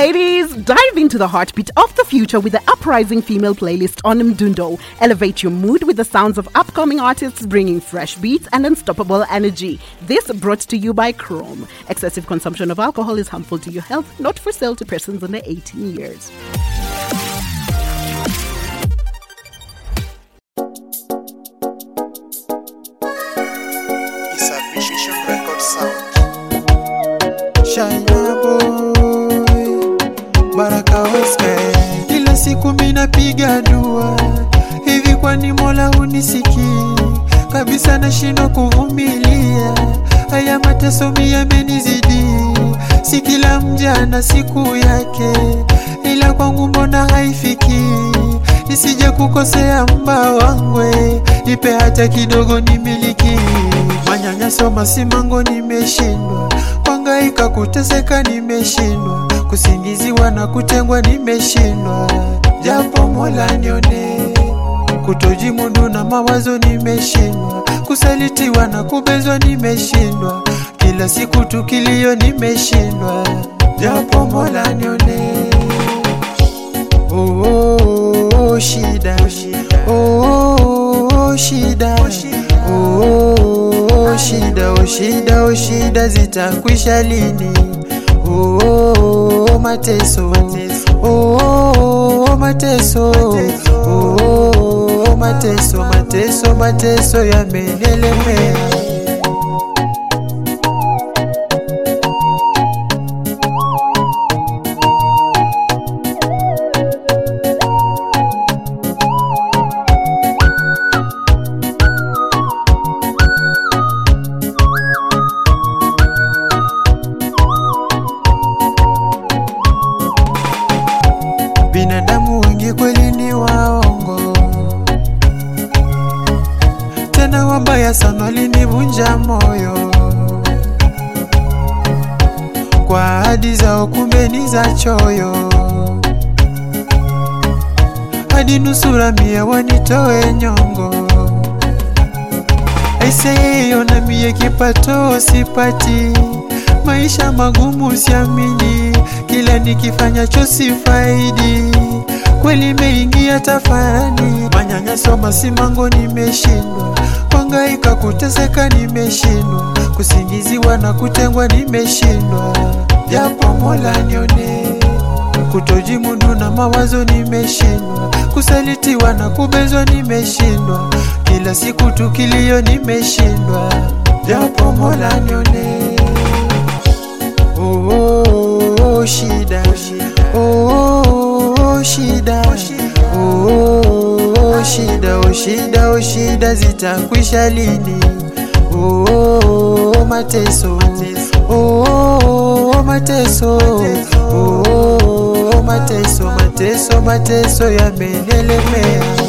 ladies, dive into the heartbeat of the future with the uprising female playlist on Mdundo. Elevate your mood with the sounds of upcoming artists bringing fresh beats and unstoppable energy. This brought to you by Chrome. Excessive consumption of alcohol is harmful to your health, not for sale to persons under 18 years. is a Vision Record Sound. Shina boy Baraka Oscar, kila siku minapiga dua hivi, kwani Mola unisikii kabisa? Nashindwa kuvumilia haya mateso mia yamenizidi, si kila mja na siku yake, ila kwangu mbona haifiki? Nisije kukosea mba wangwe, nipe hata kidogo nimiliki. Manyanyaso masimango nimeshindwa, kwangaika kuteseka nimeshindwa, kusingiziwa na kutengwa nimeshindwa, japo Mola nione kutojimundu na mawazo nimeshindwa, kusalitiwa na kubezwa nimeshindwa, kila siku tukilio nimeshindwa, japo Mola nione oh, oh, oh, shida oh, oh, oh, shida oh, oh, oh, shida oh, shida oh, shida zitakwisha lini oh, oh, oh, mateso oh, oh, oh, mateso oh, oh, oh, mateso mateso mateso yamenelemea binadamu wengi kweli ni waongo, tena wabaya sana, walinivunja moyo kwa ahadi zao, kumbe ni za choyo, hadi nusura mia wanitoe nyongo. Aiseyo na mie kipato sipati, maisha magumu siamini, kila nikifanyacho sifaidi, kweli meingia tafani, manyanyaso masimango nimeshindwa, kwangaika kuteseka nimeshindwa, kusingiziwa na kutengwa nimeshindwa, japo Mola nione kutojimundu na mawazo nimeshindwa, kusalitiwa na kubezwa nimeshindwa, kila siku tukilio nimeshindwa, japo Mola nione oh, oh, oh, shida oh, oh, oh, shida oh, oh, oh, shida oh, shida oh, shida zitakwisha lini oh, oh, oh, mateso oh, oh, oh, mateso oh, oh, oh, mateso mateso mateso yamenelemea